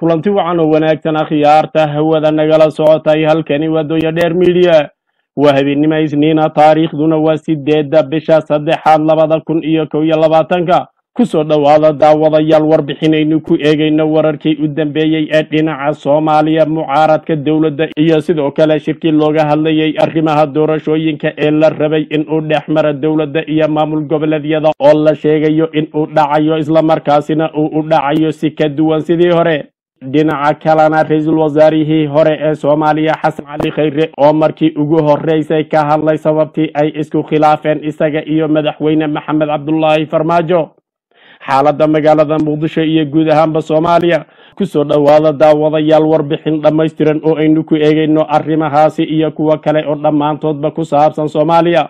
kulanti wacan oo wanaagsan akhyaarta hawada nagala socotay halkani waa dooya dheer midiya waa habeennimo isniina taariikhduna waa sideedda bisha saddexaad labada kun iyo kow iyo labaatanka kusoo dhowaada daawadayaal warbixinaynu ku eegayno wararkii u dambeeyey ee dhinaca soomaaliya mucaaradka dowladda iyo sidoo kale shirkii looga hadlayay arrimaha doorashooyinka ee la rabay inuu dhex mara dowladda iyo maamul goboleedyada oo la sheegayo inuu dhacayo islamarkaasina uu u dhacayo si ka duwan sidii hore dhinaca kalena ra-iisul wasaarihii hore ee soomaaliya xasan cali khayre oo markii ugu horeysay ka hadlay sababtii ay isku khilaafeen isaga iyo madaxweyne maxamed cabdulaahi farmaajo xaaladda magaalada muqdisho iyo guud ahaanba soomaaliya kusoo dhowaada daawadayaal warbixin dhammaystiran oo aynu ku eegayno arrimahaasi iyo kuwo kale oo dhammaantoodba ku saabsan soomaaliya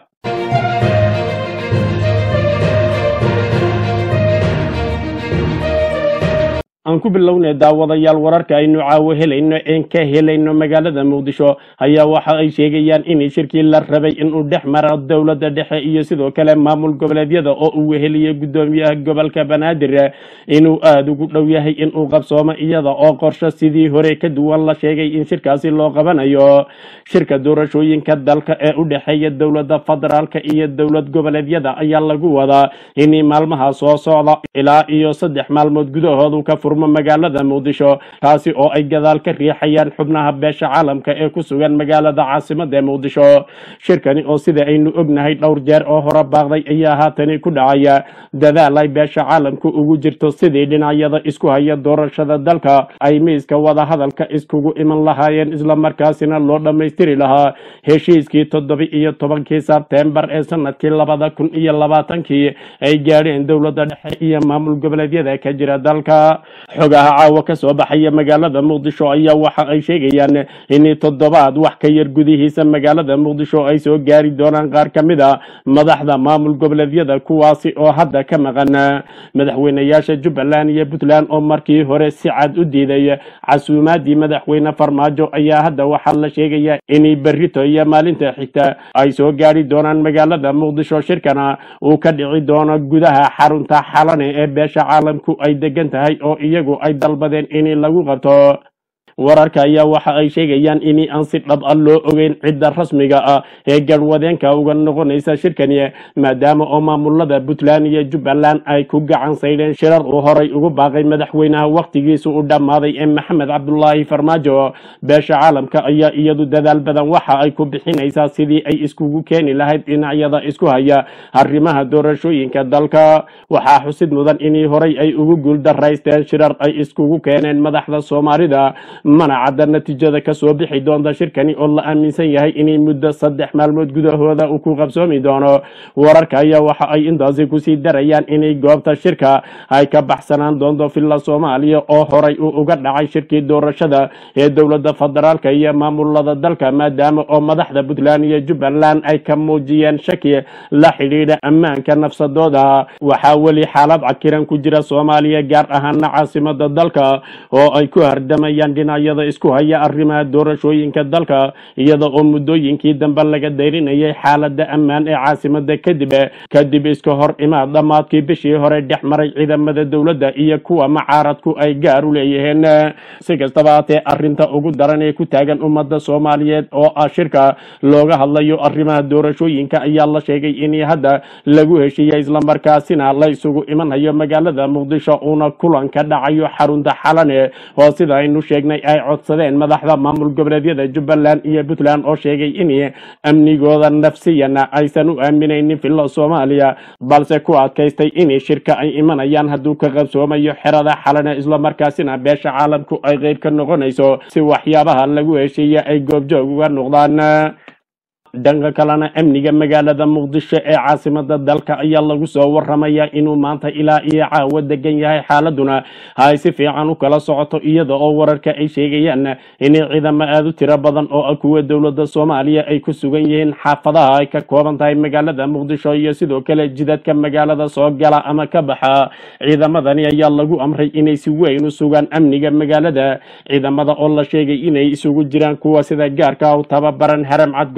aan ku bilownay daawadayaal wararka aynu caawo helayno een ka helayno magaalada muqdisho ayaa waxa ay sheegayaan in shirkii la rabay inuu dhex maro dowladda dhexe iyo sidoo kale maamul goboleedyada oo uu weheliyey guddoomiyaha gobolka banaadir inuu aada ugu dhow yahay inuu qabsoomo iyada oo qorsho sidii hore ka duwan la sheegay in shirkaasi loo qabanayo shirka doorashooyinka dalka ee u dhexeeya dowladda federaalka iyo dowlad goboleedyada ayaa lagu wadaa in maalmaha soo socda ilaa iyo saddex maalmood gudahoodu ka furmo magaalada muqdisho taasi oo ay gadaal ka riixayaan xubnaha beesha caalamka ee ku sugan magaalada caasimada muqdisho shirkani oo sida aynu ognahay dhowr jeer oo hore baaqday ayaa haatani ku dhacaya dadaal ay beesha caalamku ugu jirto sidii dhinacyada isku haya doorashada dalka ay miiska wadahadalka iskugu iman lahaayeen islamarkaasina loo dhammaystiri lahaa heshiiskii toddoba iyo tobankii sebtembar ee sanadkii labada kun iyo labaatankii ay gaadheen dowladda dhexe iyo maamul goboleedyada ka jira dalka xogaha caawa ka soo baxaya magaalada muqdisho ayaa waxa ay sheegayaan in toddobaad wax ka yar gudihiisa magaalada muqdisho ay soo gaari doonaan qaar ka mid a madaxda maamul goboleedyada kuwaasi oo hadda ka maqan madaxweyneyaasha jubbaland iyo puntland oo markii hore si cad u diiday casuumaadii madaxweyne farmaajo ayaa hadda waxaa la sheegaya in berrito iyo maalinta xigta ay soo gaari doonaan magaalada muqdisho shirkana uu ka dhici doono gudaha xarunta xalane ee beesha caalamku ay degan tahay oo iyagu ay dalbadeen in lagu qabto wararka ayaa waxa ay sheegayaan in aan si dhab a loo ogeyn cidda rasmiga ah ee garwadeenka uga noqonaysa shirkani maadaama oo maamulada puntland iyo jubbaland ay ku gacan saydheen shirar uu horay ugu baaqay madaxweynaha wakhtigiisu u dhammaaday ee maxamed cabdulaahi farmaajo beesha caalamka ayaa iyadu dadaal badan waxa ay ku bixinaysaa sidii ay iskugu keeni lahayd dhinacyada isku haya arrimaha doorashooyinka dalka waxaa xusid mudan inii horay ay ugu guuldaraysteen shirar ay iskugu keeneen madaxda soomaalida mana cadda natiijada ka soo bixi doonta shirkani oo la aaminsan yahay inay muddo saddex maalmood gudahooda uu ku qabsoomi doono wararka ayaa waxa ay intaasi kusii darayaan inay goobta shirka ay ka baxsanaan doonto villa soomaaliya oo horay uu uga dhacay shirkii doorashada ee dowladda federaalka iyo maamulada dalka maadaama oo madaxda puntland iyo jubbaland ay ka muujiyeen shaki la xidhiidha ammaanka nafsadooda waxaa weli xaalad cakiran ku jira soomaaliya gaar ahaana caasimada dalka oo ay ku hardamayaan dhinacyada isku haya arrimaha doorashooyinka dalka iyada oo muddooyinkii dambe laga dayrinayay xaalada ammaan ee caasimada kadib kadib iska hor imaad dhammaadkii bishii hore dhex maray ciidamada dowladda iyo kuwa macaaradku ay gaar u leeyihiin si kastaba haatee arrinta ugu daran ee ku taagan ummadda soomaaliyeed oo ah shirka looga hadlayo arrimaha doorashooyinka ayaa la sheegay in hadda lagu heshiiyey islamarkaasina la isugu imanayo magaalada muqdisho uuna kulan ka dhacayo xarunta xalane oo sida aynu sheegnay ay codsadeen madaxda maamul goboleedyada jubbaland iyo puntland oo sheegay in amnigooda nafsiyana aysan u aaminaynin villa soomaaliya balse ku adkaystay in shirka ay imanayaan hadduu ka qabsoomayo xerada xalane islamarkaasina beesha caalamku ay qeyb ka noqonayso si waxyaabaha lagu heshiiya ay goobjoog uga noqdaan dhanka kalena amniga magaalada muqdisho ee caasimada dalka ayaa lagu soo waramayaa inuu maanta ilaa iyo caawo degan yahay xaaladuna ay si fiican u kala socoto iyada oo wararka ay sheegayaan in ciidamo aada u tiro badan oo ah kuwa dowladda soomaaliya ay ku sugan yihiin xaafadaha ay ka kooban tahay magaalada muqdisho iyo sidoo kale jidadka magaalada soo gala ama ka baxa ciidamadani ayaa lagu amray inay si weyn u sugaan amniga magaalada ciidamada oo la sheegay inay isugu jiraan kuwa sida gaarka u tababaran haram cad gorgor iyo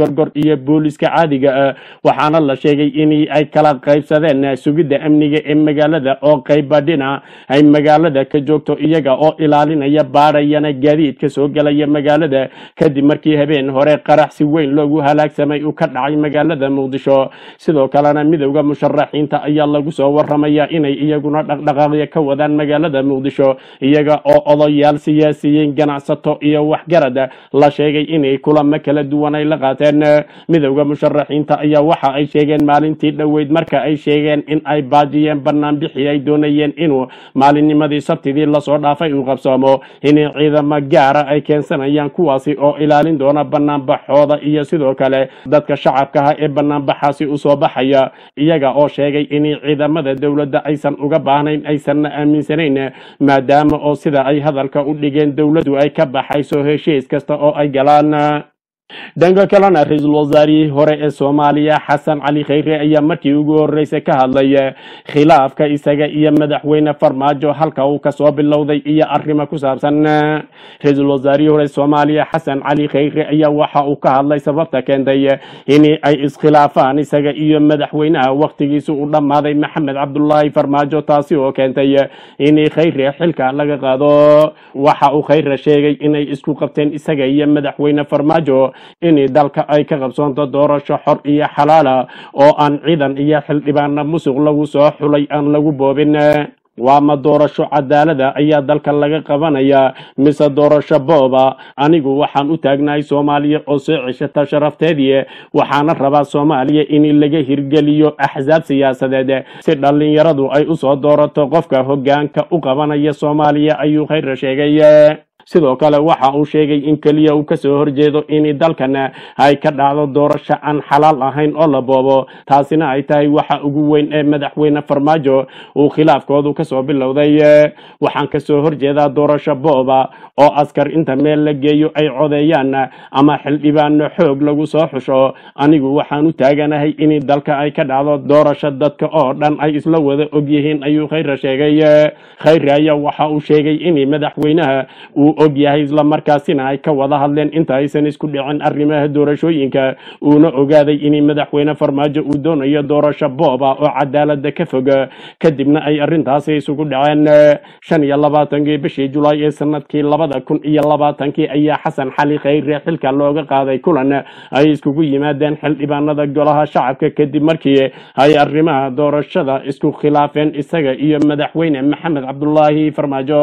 iyo booliska caadiga ah waxaana la sheegay in ay kala qaybsadeen sugidda amniga ee magaalada oo qayba dhinac ay magaalada ka joogto iyaga oo ilaalinaya baadhayana gaadiidka soo gelaya magaalada kadib markii habeen hore qarax si weyn loogu halaagsamay uu ka dhacay magaalada muqdisho sidoo kalena midowda musharaxiinta ayaa lagu soo waramaya inay iyaguna dhaqdhaqaaqyo ka wadaan magaalada muqdisho iyaga oo odayaal siyaasiyiin ganacsato iyo waxgarad la sheegay inay kulamo kala duwan ay la qaateen midowda musharaxiinta ayaa waxa ay sheegeen maalintii dhoweyd marka ay sheegeen in ay baajiyeen banaanbixi ay doonayeen inuu maalinnimadii sabtidii lasoo dhaafay uu qabsoomo inay ciidamo gaara ay keensanayaan kuwaasi oo ilaalin doona banaanbaxooda iyo sidoo kale dadka shacabkaha ee banaanbaxaasi usoo baxaya iyaga oo sheegay in ciidamada dowladda aysan uga baahnayn aysanna aaminsanayn maadaama oo sida ay hadalka u dhigeen dowladdu ay ka baxayso heshiis kasta oo ay galaan dhanka kalena ra-iisul wasaarihii hore ee soomaaliya xasan cali khayre ayaa markii ugu horeysay ka hadlay khilaafka isaga iyo madaxweyne farmaajo halka uu kasoo bilowday iyo arrimo ku saabsan ra-iisul wasaarihii hore soomaaliya xasan cali khayre ayaa waxa uu ka hadlay sababta keentay in ay iskhilaafaan isaga iyo madaxweynaha wakhtigiisa u dhammaaday maxamed cabdulaahi farmaajo taasi oo keentay in khayre xilka laga qaado waxa uu khayre sheegay inay isku qabteen isaga iyo madaxweyne farmaajo in dalka ay ka qabsoonto doorasho xor iyo xalaala oo aan ciidan iyo xildhibaana musuq lagu soo xulay aan lagu boobin waama doorasho cadaalada ayaa dalka laga qabanayaa mise doorasho booba anigu waxaan u taagnahay soomaaliya oo soo ceshata sharafteedii waxaana rabaa soomaaliya in laga hirgeliyo axsaab siyaasadeed si dhallinyaradu ay usoo doorato qofka hogaanka u qabanaya soomaaliya ayuu khayra sheegay sidoo kale waxa uu sheegay in keliya uu kasoo horjeedo in dalkan ay ka dhacdo doorasho aan xalaal ahayn oo la boobo taasina ay tahay waxa ugu weyn ee madaxweyne farmaajo uu khilaafkoodu kasoo bilowday waxaan kasoo horjeedaa doorasho booba oo askar inta meel la geeyo ay codeeyaan ama xildhibaano xoog lagu soo xusho anigu waxaan u taaganahay in dalka ay ka dhacdo doorasho dadka oo dhan ay isla wada ogyihiin ayuu khayra sheegay khayre ayaa waxa uu sheegay in madaxweynaha uu og yahay islamarkaasina ay ka wada hadleen inta aysan isku dhicin arrimaha doorashooyinka uuna ogaaday in madaxweyne farmaajo uu doonayo doorasho booba oo cadaalada ka fog kadibna ay arrintaasi isugu dhaceen shan iyo labaatankii bishii julaay ee sanadkii labada kun iyo labaatankii ayaa xasan xali khayre xilka looga qaaday kulan ay iskugu yimaadeen xildhibaanada golaha shacabka kadib markii ay arrimaha doorashada isku khilaafeen isaga iyo madaxweyne maxamed cabdulaahi farmaajo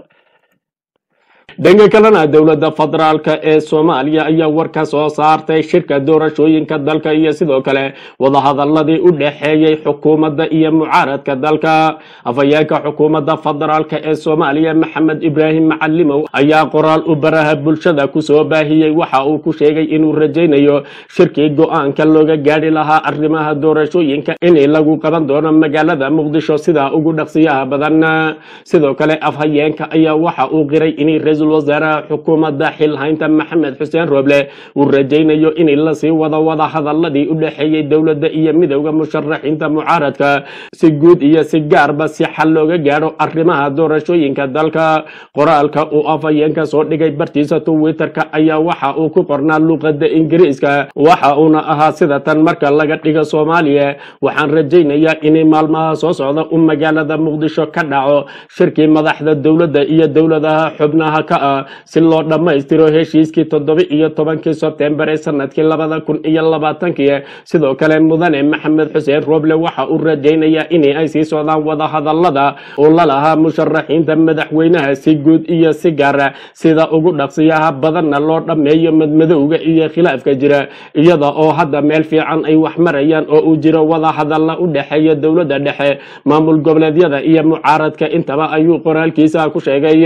dhanka kalena dowladda federaalka ee soomaaliya ayaa war ka soo saartay shirka doorashooyinka dalka iyo sidoo kale wadahadaladii u dhexeeyey xukuumadda iyo mucaaradka dalka afhayeenka xukuumadda federaalka ee soomaaliya maxamed ibraahim macalimow ayaa qoraal u baraha bulshada kusoo baahiyey waxa uu ku sheegay inuu rajaynayo shirkii go-aanka looga gaadhi lahaa arrimaha doorashooyinka in lagu qaban doono magaalada muqdisho sida ugu dhaqsiyaha badan sidoo kale afhayeenka ayaa waxa uu qiray in ra-iisul wasaaraha xukuumadda xilhaynta maxamed xuseen rooble uu rajaynayo in lasii wado wada hadaladii u dhexeeyey dowladda iyo midowda musharaxiinta mucaaradka si guud iyo si gaarba si xal looga gaadho arrimaha doorashooyinka dalka qoraalka uu afhayeenka soo dhigay bartiisa twitterka ayaa waxa uu ku qornaa luqada ingiriiska waxa uuna ahaa sida tan marka laga dhigo soomaaliya waxaan rajaynayaa in maalmaha soo socda u magaalada muqdisho ka dhaco shirkii madaxda dowladda iyo dowladaha xubnaha ka ah si loo dhammaystiro heshiiskii toddoba iyo tobankii sebtembar ee sanadkii labada kun iyo labaatankii sidoo kale mudane maxamed xuseen rooble waxa uu rajaynayaa in ay sii socdaan wadahadalada uu la lahaa musharaxiinta madaxweynaha si guud iyo si gaara sida ugu dhaqsiyaha badanna loo dhammeeyo madmadowga iyo khilaafka jira iyada oo hadda meel fiican ay wax marayaan oo uu jiro wadahadalla u dhexeeya dowladda dhexe maamul goboleedyada iyo mucaaradka intaba ayuu qoraalkiisa ku sheegay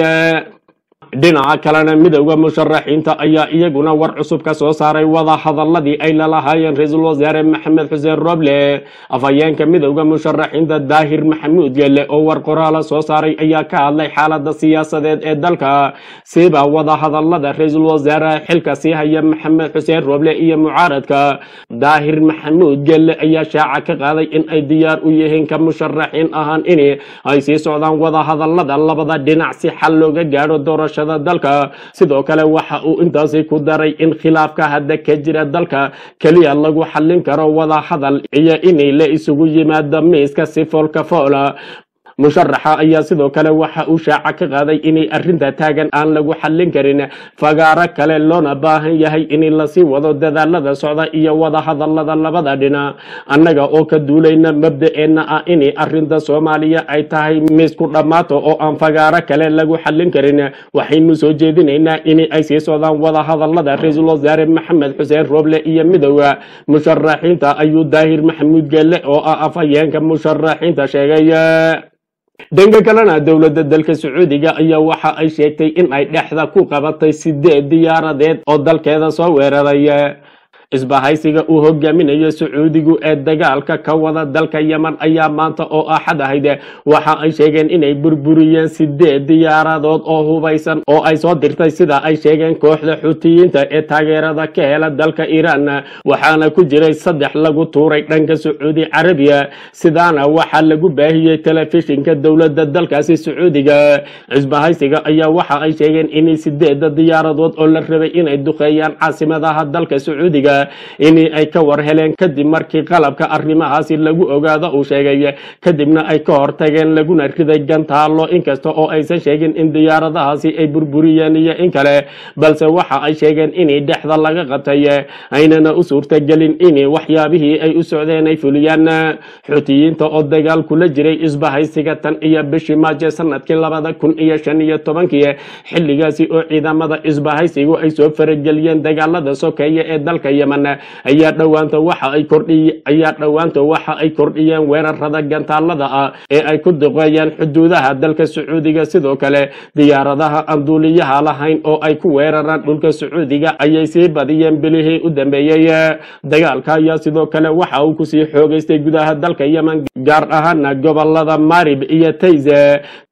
dhinaca kalena midowda musharaxiinta ayaa iyaguna war cusub ka soo saaray wada hadaladii ay lalahaayeen ra-iisul wasaare maxamed xuseen roble afhayeenka midowda musharaxiinta daahir maxamuud gelle oo war qoraala soo saaray ayaa ka hadlay xaalada siyaasadeed ee dalka siba wada hadalada ra-iisul wasaare xilka sii haya maxamed xuseen roble iyo mucaaradka daahir maxamuud gelle ayaa shaaca ka qaaday in ay diyaar u yihiin ka musharaxiin ahaan in ay sii socdaan wada hadalada labada dhinac si xal looga gaadho doorasho doorashada dalka sidoo kale waxa uu intaasi ku daray in khilaafka hadda ka jira dalka keliya lagu xallin karo wada hadal iyo inay la isugu yimaado miiska si foolka foola musharaxa ayaa sidoo kale waxa uu shaaca ka qaaday inay arrinta taagan aan lagu xallin karin fagaaro kale loona baahan yahay in lasii wado dadaalada socda iyo wada hadalada labada dhinac annaga oo ka duulayna mabda'eenna ah inay arrinta soomaaliya ay tahay miisku dhammaato oo aan fagaaro kale lagu xallin karin waxaynu soo jeedinaynaa in ay sii socdaan wada hadalada ra-iisul wasaare maxamed xuseen rooble iyo midowda musharaxiinta ayuu daahir maxamuud geelle oo ah afhayeenka musharaxiinta sheegay dhanka kalena dowladda dalka sacuudiga ayaa waxa ay sheegtay in ay dhexda ku qabatay sideed diyaaradeed oo dalkeeda soo weeraray isbahaysiga uu hogaaminayo sacuudigu ee dagaalka ka wada dalka yeman ayaa maanta oo axad ahayd waxa ay sheegeen inay burburiyeen sideed diyaaradood oo hubaysan oo ay soo dirtay sida ay sheegeen kooxda xutiyiinta ee taageerada ka hela dalka iiraan waxaana ku jiray saddex lagu tuuray dhanka sacuudi carabiya sidaana waxaa lagu baahiyey telefishinka dowladda dalkaasi sacuudiga isbahaysiga ayaa waxa ay sheegeen inay sideeda diyaaradood oo la rabay inay duqeeyaan caasimadaha dalka sacuudiga in ay ka war heleen kadib markii qalabka arrimahaasi lagu ogaado uu sheegay kadibna ay ka hortageen laguna riday gantaalo inkasta oo aysan sheegin in diyaaradahaasi ay burburiyeen iyo in kale balse waxa ay sheegeen inay dhexda laga qatay aynana u suurtagelin in waxyaabihii ay u socdeen ay fuliyaan xutiyiinta oo dagaal kula jiray isbahaysiga tan iyo bishii maajo sanadkii labada kun iyo shan iyo tobankii xilligaasi oo ciidamada isbahaysigu ay soo farageliyeen dagaalada sokeeye ee dalka yemen ayaa dhowaanta waxa ay kordhiy ayaa dhowaanta waxa ay kordhiyeen weerarada gantaalada ah ee ay ku duqeeyeen xuduudaha dalka sacuudiga sidoo kale diyaaradaha aan duuliyaha lahayn oo ay ku weeraraan dhulka sacuudiga ayay sii badiyeen bilihii u dambeeyey dagaalka ayaa sidoo kale waxa uu kusii xoogeystay gudaha dalka yemen gaar ahaana gobolada marib iyo tayze